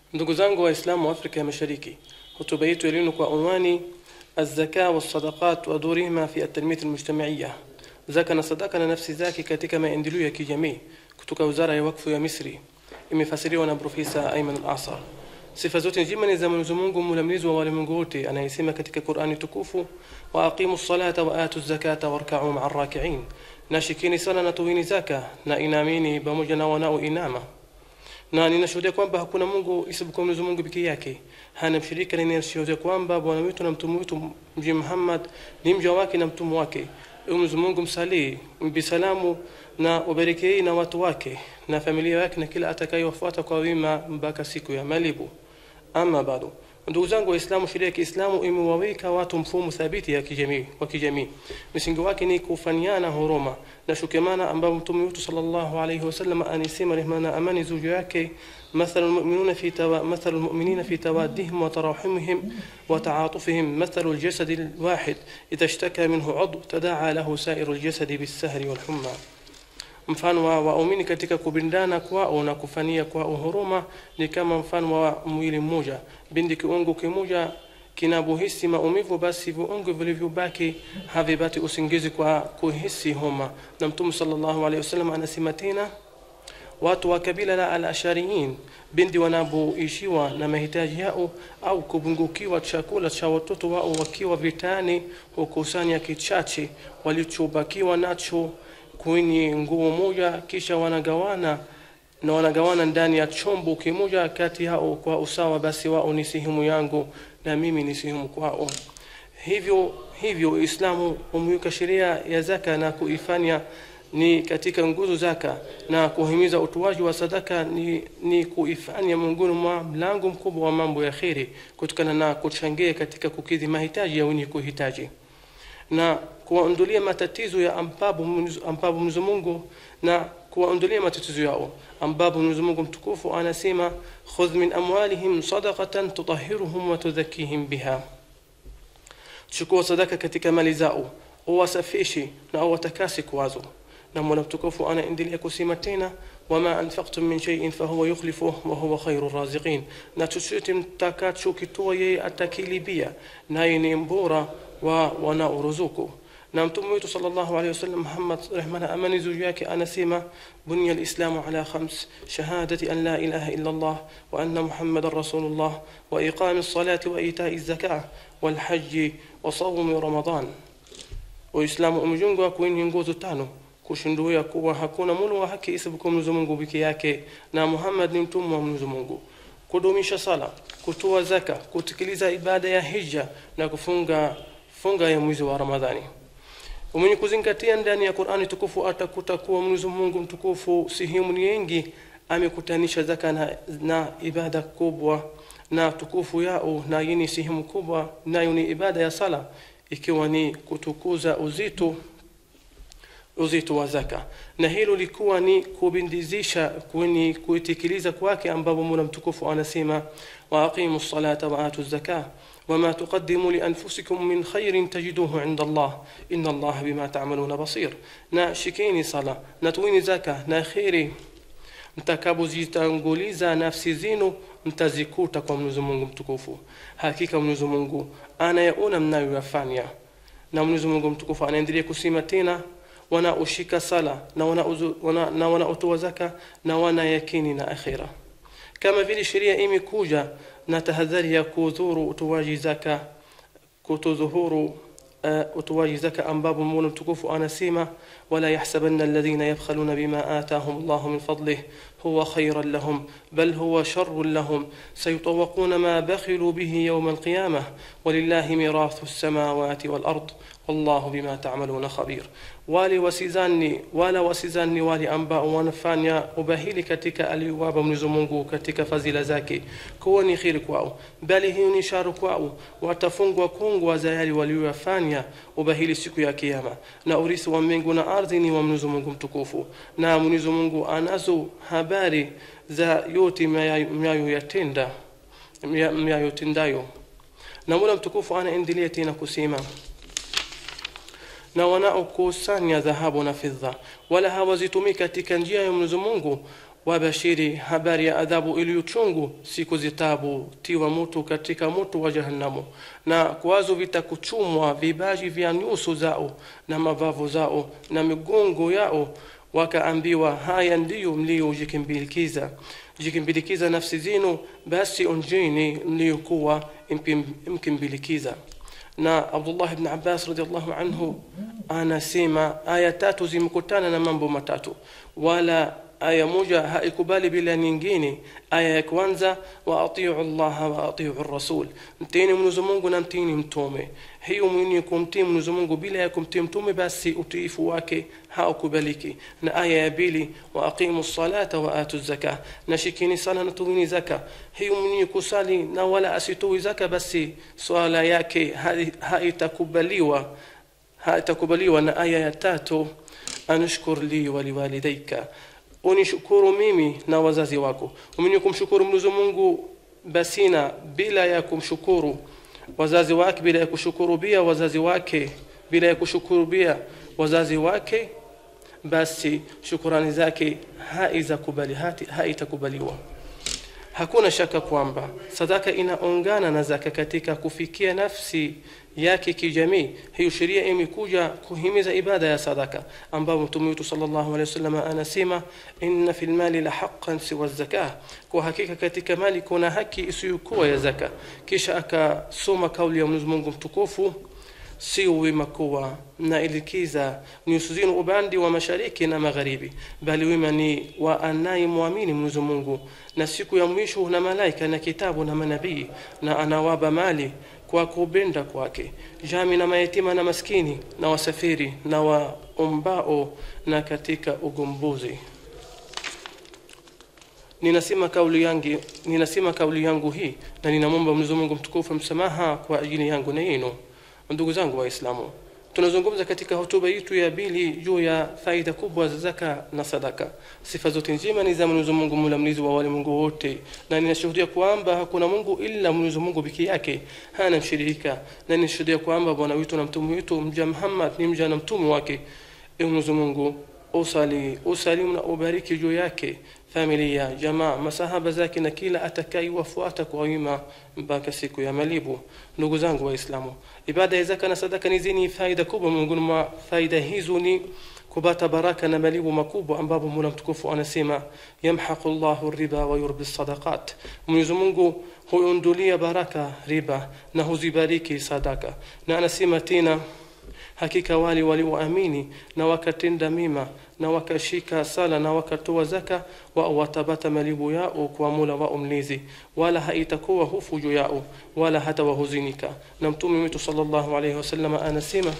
ndugu zangu waislamu wa afrika ya mashariki hotuba yetu ya leo kwa unwani الزكاة والصدقات ودورهما في التنمية المجتمعية zaka na sadaka na nafsi zake katika maendeleo ya kijamii kutoka wizara ya wakfu ya misri imefasiriwa na profesa aiman al-asar sifa zote njema ni za mwenyezi mungu mlamlizi wa walimwengu wote anayesema katika qurani tukufu wa aqimu salata wa atu zakata warkau maa rakiin na shikini sala na tuwini zaka na inamini pamoja na wanaoinama na ninashuhudia kwamba hakuna mungu isipokuwa mwenyezi mungu pekee yake hana mshirika na ninashuhudia kwamba bwana wetu na mtume wetu mji muhammad ni mja wake na mtume wake mwenyezi mungu msalii mbi salamu na ubarikii na watu wake na familia yake na kila atakayewafuata kwa wema mpaka siku ya malibu ama bado ndugu zangu waislamu sheria ya kiislamu imewaweka watu mfumo thabiti ya kijamii wa kijamii msingi wake ni kufanyana huruma na shukamana ambapo mtume wetu sallallahu alayhi wasallam anisema rehma na amani juu yake مثل المؤمنون في توا... مثل المؤمنين في توادهم وتراحمهم وتعاطفهم مثل الجسد الواحد إذا اشتكى منه عضو تداعى له سائر الجسد بالسهر والحمى mfano wa waumini katika kubindana kwao na kufania kwao huruma ni kama mfano wa mwili mmoja bindi kiungo kimoja kinapohisi maumivu basi viungo vilivyobaki havipati usingizi kwa kuhisi homa na mtume sallallahu alaihi wasallam anasema tena watu wa kabila la al-ashariyin bindi wanapoishiwa na mahitaji yao au kupungukiwa chakula cha watoto wao wakiwa vitani hukusanya kichache walichobakiwa nacho kwenye nguo moja kisha wanagawana na wanagawana ndani ya chombo kimoja kati yao kwa usawa basi wao ni sehemu yangu na mimi ni sehemu kwao hivyo hivyo uislamu umeweka sheria ya zaka na kuifanya ni katika nguzo zaka na kuhimiza utoaji wa sadaka ni, ni kuifanya miongoni mwa mlango mkubwa wa mambo ya kheri kutokana na kuchangia katika kukidhi mahitaji ya wenye kuhitaji na kuwaondolea matatizo ya ambapo ambapo Mwenyezi Mungu na kuwaondolea matatizo yao ambapo Mwenyezi Mungu mtukufu anasema khudh min amwalihim sadaqatan tutahhiruhum wa tudhakkihim biha chukua sadaka katika mali zao uwasafishe na uwatakasi kwazo na Mola mtukufu anaendelea kusema tena wama anfaqtum min shay'in fahuwa yukhlifuhu wa huwa khairu raziqin na chochote mtakachokitoa yeye atakilibia naye ni mbora wa wanaoruzuku na mtume wetu sallallahu alayhi wasallam Muhammad rehma na amani juu yake anasema bunya alislamu ala khams shahadati an la ilaha illa Allah wa anna muhammadan rasulullah wa iqami as-salati wa ita'i az-zakah wal hajj wa sawmi ramadan uislamu umejengwa kwenye nguzo tano kushinduia kuwa hakuna mulo wa haki isipokuwa Mwenyezi Mungu peke yake na Muhammad ni mtume wa Mwenyezi Mungu kudumisha sala kutoa zaka kutekeleza ibada ya hija na kufunga funga ya mwezi wa Ramadhani mwenye kuzingatia ndani ya Qur'ani tukufu atakuta kuwa Mwenyezi Mungu mtukufu sehemu nyingi amekutanisha zaka na, na ibada kubwa na tukufu yao na yini sehemu kubwa nayo ni ibada ya sala ikiwa ni kutukuza uzito uzito wa zaka na hilo likuwa ni kubindizisha kwenye kuitekeleza kwake ambapo Mola mtukufu anasema wa aqimu salata wa atu zakah وما تقدموا لأنفسكم من خير تجدوه عند الله إن الله بما تعملون بصير na shikeni sala na tuini zaka na kheri mtakapozitanguliza nafsi zenu mtazikuta kwa Mwenyezi Mungu mtukufu hakika Mwenyezi Mungu anayaona mnayoyafanya na Mwenyezi Mungu mtukufu anaendelea kusema tena wanaoshika sala na wanaotoa wana, na wana zaka na wana yakini na akhira kama vile sheria imekuja na tahadhari ya kudhuru utoaji zaka kutodhuhuru uh, utoaji zaka ambapo Mola mtukufu anasema wala yahsabanna alladhina yabkhaluna bima atahum Allahu min fadlihi huwa khayran lahum bal huwa sharrun lahum sayutawaquna ma bakhilu bihi yawm alqiyamah walillahi mirathu as-samawati wal ard wallahu bima ta'maluna khabir wale wasizani wala wasizani wale ambao wanafanya ubahili katika aliwapa Mwenyezi Mungu katika fadhila zake kuwa ni khiri kwao bali hiyo ni sharu kwao watafungwa kungwa za yale waliyofanya ubahili siku ya kiyama na urithi wa mbingu na ardhi ni wa Mwenyezi Mungu mtukufu na Mwenyezi Mungu anazo habari za yote mnayoyatenda mnayotendayo na Mola mtukufu anaendelea tena kusema na wanaokusanya dhahabu na fedha wala hawazitumii katika njia ya Mwenyezi Mungu wabashiri habari ya adhabu iliyochungu siku zitabu tiwa mutu katika moto wa jahannamu na kwazo vitakuchumwa vibaji vya nyuso zao na mabavu zao na migongo yao wakaambiwa haya ndiyo mliyojikimbilikiza jikimbilikiza nafsi zenu basi onjeni mliyokuwa mkimbilikiza na abdullah ibn abbas radiallahu anhu anasema aya tatu zimekutana na mambo matatu wala aya moja haikubali bila nyingine aya ya kwanza wa atiu llaha wa atiu rasul mtini mwenyezi mungu na mtini mtume hiyo mwenye kumtii mwenyezi mungu bila ya kumtii mtume basi utiifu wake haukubaliki na aya ya pili wa aqimu salata wa atu zaka na shikini sala na tuwini zaka hiyo mwenye kusali na wala asitoi zaka basi swala yake haitakubaliwa haitakubaliwa na aya ya tatu anushkur li waliwalidaika unishukuru mimi na wazazi wako mwenye kumshukuru mwenyezi mungu basina bila ya kumshukuru wazazi wake bila ya kushukuru pia wazazi wake bila ya kushukuru pia wazazi wake basi shukurani zake haitakubaliwa hakuna shaka kwamba sadaka inaungana na zaka katika kufikia nafsi yake kijamii hiyo sheria imekuja kuhimiza ibada ya sadaka ambapo mtume wetu sallallahu alaihi wasallam anasema inna fil mali la haqqan siwa zakah kwa hakika katika mali kuna haki isiyokuwa ya zaka kisha akasoma kauli ya Mwenyezi Mungu mtukufu sio wema kuwa mnaelekeza nyuso zenu upande wa mashariki na magharibi bali wema ni wa anayemwamini mwenyezi mungu na siku ya mwisho na malaika na kitabu na manabii na anawaba mali kwa kupenda kwake jami na mayatima na maskini na wasafiri na waombao na katika ugombozi ninasema kauli yangu ninasema kauli yangu hii na ninamwomba Mwenyezi Mungu mtukufu msamaha kwa ajili yangu na yenu ndugu zangu waislamu tunazungumza katika hotuba yetu ya pili juu ya faida kubwa za zaka na sadaka sifa zote njema ni za mwenyezi mungu mlamlizi wa walimwengu wote na ninashuhudia kwamba hakuna mungu ila mwenyezi mungu peke yake hana mshirika na ninashuhudia kwamba bwana wetu na mtume wetu mja muhammad ni mja na mtume wake e mwenyezi mungu usali usalimu na ubariki juu yake familia jamaa masahaba zake na kila atakaiwafuata kwa wema mpaka siku ya malibu ndugu zangu waislamu ibada ya zaka na sadaka ni zenye faida kubwa miongoni mwa faida hizo ni kupata baraka na malibu makubwa ambapo mola mtukufu anasema yamhaqu llahu riba wa yurbi sadaqat mwenyezi mungu huondolia baraka riba na huzibariki sadaka na anasema tena hakika wale walioamini na wakatenda mima na wakashika sala na wakatoa zaka wao watapata malibu yao kwa mola wao mlezi wala haitakuwa hofu juu yao wala hata wahuzunika na mtume wetu sallallahu alaihi wasallam anasema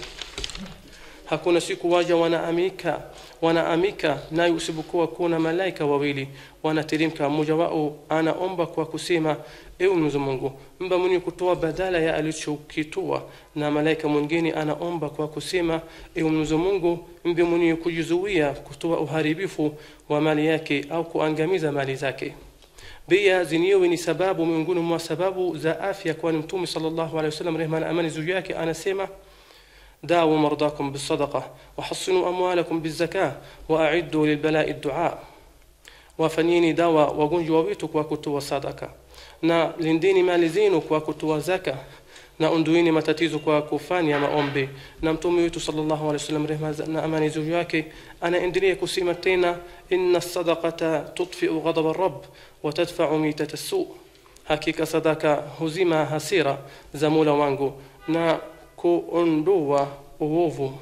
hakuna siku waja wanaamika wanaamika nayo usipokuwa kuna malaika wawili wanateremka mmoja wao anaomba kwa kusema ewe mwenyezi mungu mba mwenye kutoa badala ya alichokitoa na malaika mwingine anaomba kwa kusema ewe mwenyezi mungu mbe mwenye kujizuia kutoa uharibifu wa mali yake au kuangamiza mali zake pia zenyewe ni sababu miongoni mwa sababu za afya kwani mtume sallallahu alaihi wasallam rehma na amani juu yake anasema داووا مرضاكم بالصدقة وحصنوا أموالكم بالزكاة وأعدوا للبلاء الدعاء wafanyeni dawa wagonjwa wetu kwa kutoa sadaka na lindeni mali zenu kwa kutoa zaka na ondoeni matatizo kwa kufanya maombi na mtume wetu sallallahu alaihi wasallam rehma na amani juu yake anaendelea kusema tena inna sadaqata tudfiu ghadab rabb wa tadfa'u mitata su hakika sadaka huzima hasira za mola wangu na kuondoa uovu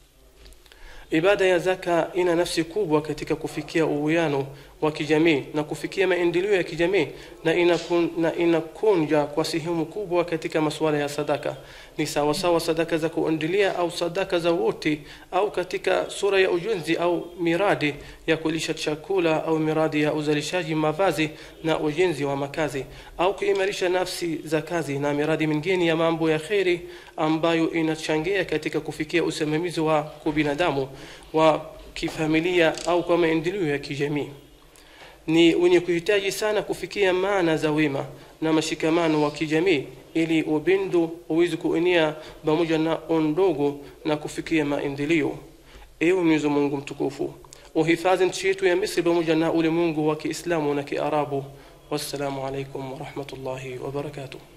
ibada ya zaka ina nafsi kubwa katika kufikia uwiano wa kijamii na kufikia maendeleo ya kijamii na inakun, na inakunja kwa sehemu kubwa katika masuala ya sadaka ni sawasawa sadaka za kuendelea au sadaka za wote au katika sura ya ujenzi au miradi ya kulisha chakula au miradi ya uzalishaji mavazi na ujenzi wa makazi au kuimarisha nafsi za kazi na miradi mingine ya mambo ya kheri ambayo inachangia katika kufikia usimamizi wa kubinadamu wa kifamilia au kwa maendeleo ya kijamii ni wenye kuhitaji sana kufikia maana za wema na mashikamano wa kijamii ili upendo uweze kuenea pamoja na ondogo na kufikia maendeleo ewe mwenyezi mungu mtukufu uhifadhi nchi yetu ya misri pamoja na ulimwengu wa kiislamu na kiarabu wassalamu alaikum warahmatullahi wabarakatuh